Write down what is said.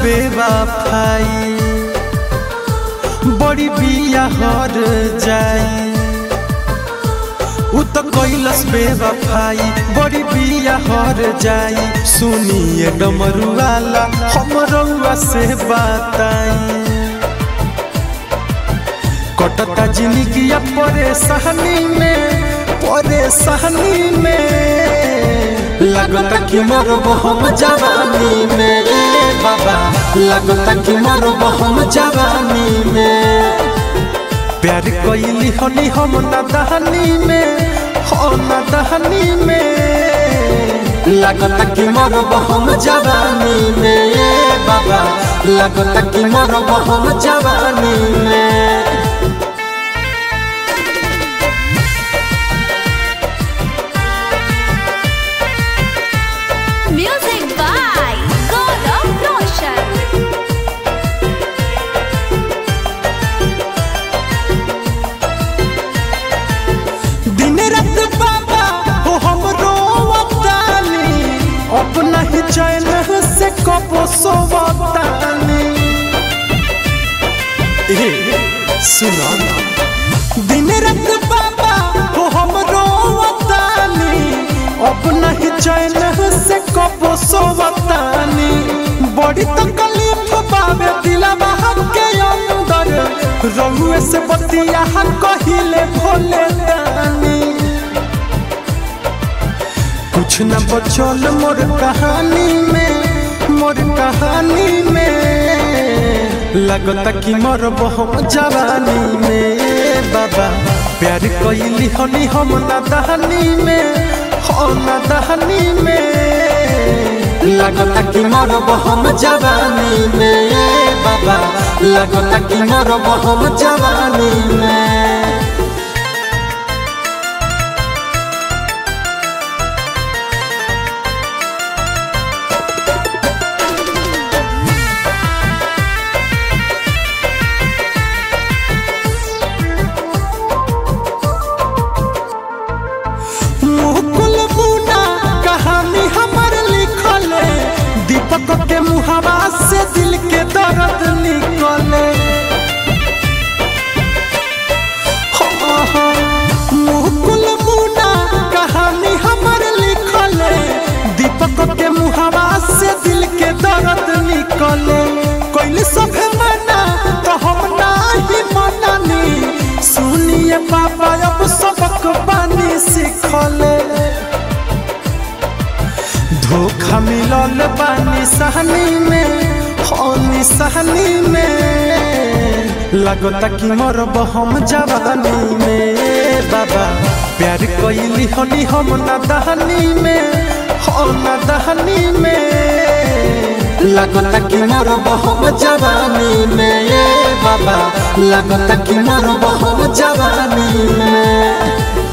बेवफाई बड़ी बिया हर जाई उ तो कैलस बेवफाई बड़ी बिया हर जाई सुनिए डमरू वाला हम रउआ से बताई कटता जिंदगी परेशानी में परेशानी में लगता कि मरब हम जवानी में ए बाबा लगता कि मरब हम जवानी में प्यार कैली हनी हम नदहनी में हो नदहनी में लगता कि मरब हम जवानी में ए बाबा लगता कि मरब हम जवानी में Music by Gaurav Roshan. दिन रात बाबा हो हम रोवतानी अपना ही चैन से कबो सोवतानी ए सुनो दिन रात बाबा हो हम रोवतानी अपना ही चैन से कबो सोवतानी बड़ी तकलीफ बाबे दिलवा के अंदर रहुए से बतिया कहिले भोले दानी कुछ न बचल मोर कहानी में मोर कहानी में लगता कि मोर बहु जवानी में बाबा प्यार कैली हनी हम न दहनी में हो न दहनी में लगता कि मोर बहु जवानी में बाबा लगता कि मोर बहु जवानी में मुकुल मुना कहानी हमर लिखल दीपक के मुहावा से दिल के दर्द निकले मुकुल मुना कहानी हमर लिखल दीपक के मुहावा से दिल के दर्द निकले कोई सभे मना तो हम नाही मननी सुनिए पापा अब सबक बानी सिखले धोखा मिलल बानी सहनी में हो निसहनी में लगता कि मरब हम जवानी में बाबा प्यार कैली हनी हम न दहनी में हो न दहनी में लगता कि मरब हम जवानी में ए बाबा लगता कि मरब हम जवानी में